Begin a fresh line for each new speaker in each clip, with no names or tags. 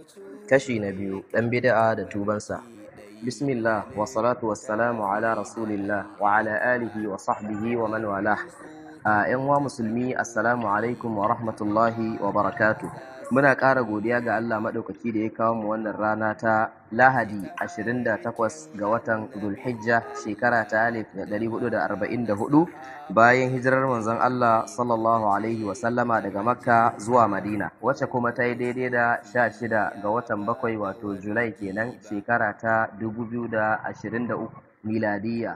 kashi na biyu ɗan bid'a da tubansa bismillah wa salatu wassalamu ala rasulillah wa ala alihi wa sahbihi wa man wala a yan wa musulmi assalamu alaikum wa rahmatullahi wa barakatu muna ƙara godiya ga Allah maɗaukaki da ya kawo mu wannan rana ta lahadi 28 ga watan Dhulhijja shekara ta 1444 bayan hijirar manzon Allah sallallahu alaihi wa sallama daga makka zuwa madina wacce kuma ta yi daidai da 16 ga watan bakwai wato julai kenan shekara ta 2023 miladiya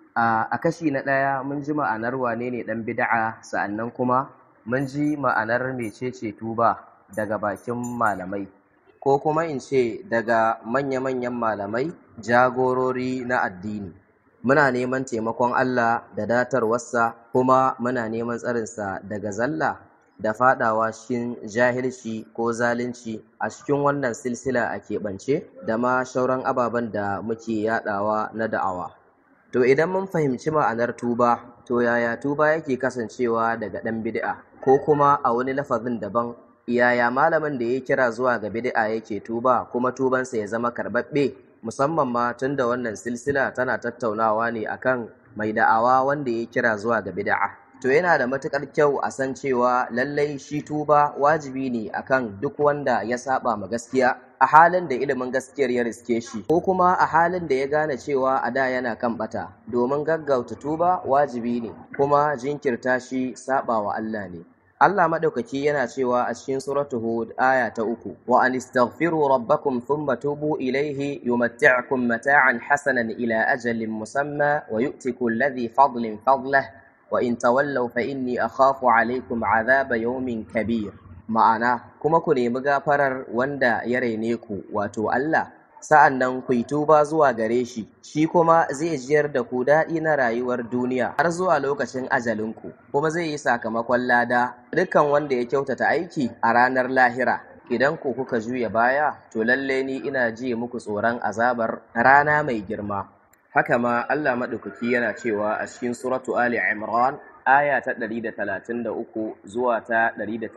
a kashi na ɗaya mun ji ma'anar wane ne ɗan bida'a sa'annan kuma mun ji ma'anar mecece tuba daga bakin malamai ko kuma in ce daga manya-manyan malamai jagorori na addini muna neman taimakon Allah da datarwarsa kuma muna neman tsarinsa daga zalla da fadawa cikin jahilci ko zalunci a cikin wannan silsila a keɓance da ma shauran ababen da muke yadawa na da'awa to idan mun fahimci ma'anar tuba to yaya tuba yake kasancewa daga ɗan bid'a ko kuma a wani lafazin daban yaya malamin da ya kira zuwa ga bid'a yake tuba kuma tubansa ya zama karɓaɓɓe musamman ma tun da wannan silsila tana tattaunawa ne akan mai da'awa wanda ya kira zuwa ga bid'a to yana da matukar kyau a san cewa lallai shi tuba wajibi ne akan duk wanda ya saba ma gaskiya a halin da ilimin gaskiyar ya riske shi ko kuma a halin da ya gane cewa a da yana kan bata domin gaggauta tuba wajibi ne kuma jinkirta shi saba wa Allah ne Allah madaukaki yana cewa a cikin suratu Hud aya ta uku wa an istaghfiru rabbakum thumma tubu ilayhi yumatti'ukum mata'an hasanan ila ajalin musamma wa yu'ti kulli fadlin fadlah wa in tawallaw fa inni akhafu alaykum adhaba yawmin kabir ma'ana kuma ku nemi gafarar wanda ya raine ku wato Allah sa'an nan ku yi tuba zuwa gare shi, shi kuma zai jiyar da ku daɗi na rayuwar duniya har zuwa lokacin ajalinku, kuma zai yi sakamakon lada dukkan wanda ya kyautata aiki a ranar lahira. Idan ku kuka juya baya, to lalle ni ina ji muku tsoron azabar rana mai girma. Haka ma Allah maɗaukaki yana cewa a cikin suratu Ali Imran aya ta 133 zuwa ta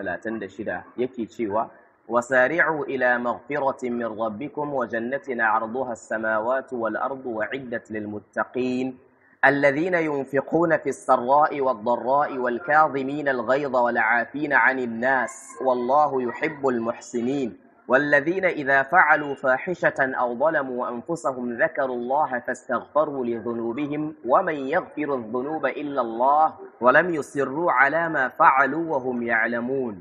136 yake cewa وسارعوا إلى مغفرة من ربكم وجنة عرضها السماوات والأرض وعدت للمتقين الذين ينفقون في السراء والضراء والكاظمين الغيظ والعافين عن الناس والله يحب المحسنين والذين إذا فعلوا فاحشة أو ظلموا أنفسهم ذكروا الله فاستغفروا لذنوبهم ومن يغفر الذنوب إلا الله ولم يصروا على ما فعلوا وهم يعلمون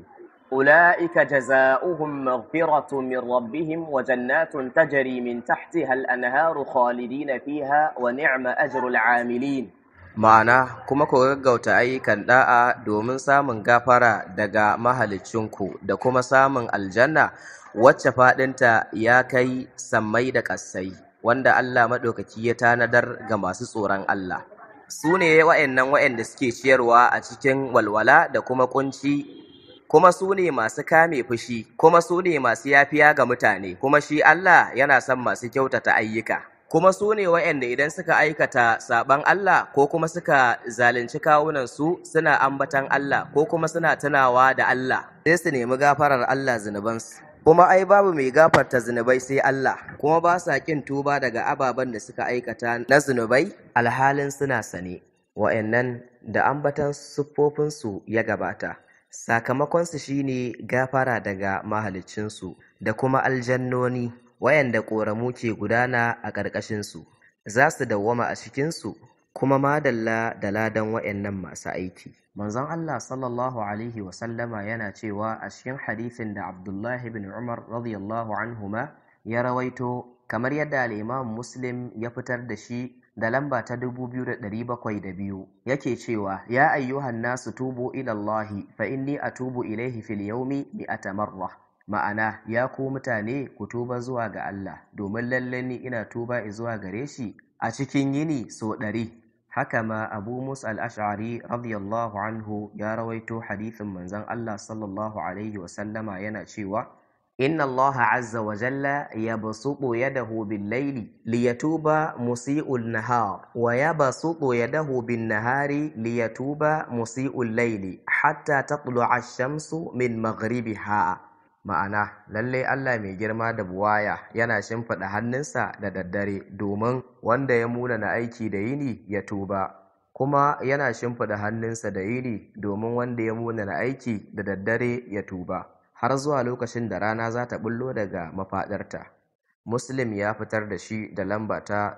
أولئك جزاؤهم مغفرة من ربهم وجنات تجري من تحتها الأنهار خالدين فيها ونعم أجر العاملين ma'ana kuma ku gaggauta ayyukan da'a domin samun gafara daga mahalicinku da kuma samun aljanna wacce faɗinta ya kai sammai da ƙasai wanda Allah maɗaukaki ya tanadar ga masu tsoron Allah su ne wa'annan wa'anda suke ciyarwa a cikin walwala da kuma kunci kuma su ne masu kame fushi kuma su ne masu yafiya ga mutane kuma shi Allah yana son masu kyautata ayyuka kuma su ne waɗanda idan suka aikata saɓan Allah ko kuma suka zalunci kawunan su suna ambatan Allah ko kuma suna tunawa da Allah sai su nemi gafarar Allah zunubansu kuma ai babu mai gafarta zunubai sai Allah kuma ba sa kin tuba daga ababen da suka aikata na zunubai alhalin suna sane wa'annan da ambatan siffofinsu ya gabata sakamakonsu shine gafara daga mahaliccinsu da kuma aljannoni wayanda ƙoramu ke gudana a ƙarƙashinsu za su dawwama a cikinsu kuma madalla da ladan wayannan masu aiki manzon Allah sallallahu alaihi wasallama yana cewa a cikin hadisin da Abdullahi bin Umar radiyallahu anhuma ya rawaito kamar yadda al-Imam Muslim ya fitar da shi da lamba ta 2702 yake cewa ya ayyuhan nasu tubu ila Allah fa inni atubu ilaihi fil yawmi mi'ata marra ma'ana ya ku mutane ku tuba zuwa ga Allah domin lalle ni ina tuba zuwa gare shi a cikin yini so ɗari haka ma Abu Musa al-Ash'ari radiyallahu anhu ya rawaito hadithin manzon Allah sallallahu alaihi wa sallama yana cewa إن الله عز وجل يبسط يده بالليل ليتوب مسيء النهار ويبسط يده بالنهار ليتوب مسيء الليل حتى تطلع الشمس من مغربها ma'ana lallai Allah mai girma da buwaya yana shimfiɗa hannunsa da daddare domin wanda ya munana aiki da yini ya tuba kuma yana shimfiɗa hannunsa da yini domin wanda ya munana aiki da daddare ya tuba har zuwa lokacin da rana za ta bullo daga mafaɗarta muslim ya fitar da shi da lamba ta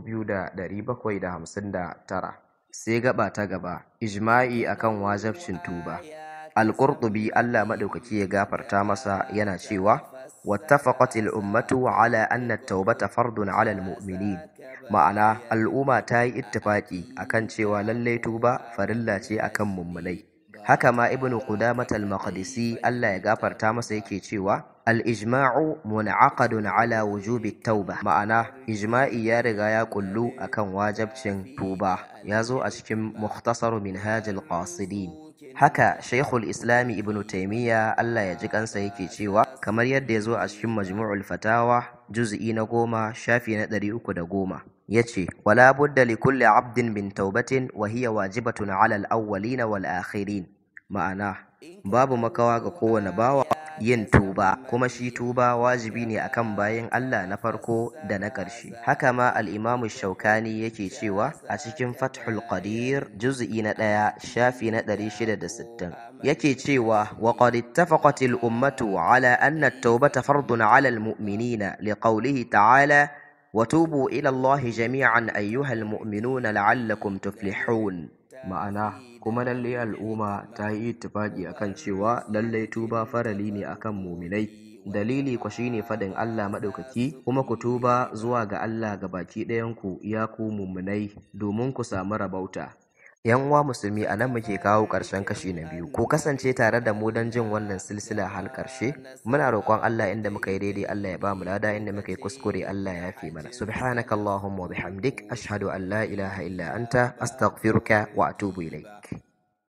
2759 sai gaba ta gaba ijma'i akan wajabcin tuba al-qurtubi Allah madaukaki ya gafarta masa yana cewa wattafaqatil ummatu ala anna at-taubata fardun ala al-mu'minin ma'ana al'umma ta yi ittifaki akan cewa lalle tuba farilla ce akan mummunai haka ma ibnu qudamah al-maqdisi Allah ya gafarta masa yake cewa al-ijma'u mun'aqadun ala wujubi tauba ma'ana ijma'i ya riga ya kullu akan wajabcin tuba ya zo a cikin mukhtasar minhaj al-qasidin haka shaykhul islami ibnu taymiya Allah ya ji kansa yake cewa kamar yadda ya zo a cikin majmu'ul fatawa juz'i na goma shafi na ɗari uku da goma yace wala budda li kulli abdin min taubatin wa hiya wajibatun ala al-awwalin wal akhirin ma'ana babu makawa ga kowane bawa yin tuba kuma shi tuba wajibi ne akan bayan Allah na farko da na ƙarshe haka ma al-Imam Shaukani yake cewa a cikin Fathul Qadir juz'i na ɗaya shafi na 660 yake cewa wa qad ittafaqat al-ummatu ala anna at-taubata fardun ala al-mu'minina liqawlihi ta'ala وتوبوا إلى الله جميعا أيها المؤمنون لعلكم تفلحون ma'ana kuma lalle al'umma ta yi ittifaki akan cewa lalle tuba farali ne akan muminai dalili ku shine fadin Allah madaukaki kuma ku tuba zuwa ga Allah ga baki ɗayan ku ya ku muminai domin ku samu rabauta yan uwa musulmi a nan muke kawo ƙarshen kashi na biyu ku kasance tare da mu don jin wannan silsila har ƙarshe muna roƙon Allah inda muka yi daidai Allah ya ba mu lada inda muka yi kuskure Allah ya fi mana subhanaka allahumma wa bihamdik ashhadu an la ilaha illa anta astaghfiruka wa atubu ilaik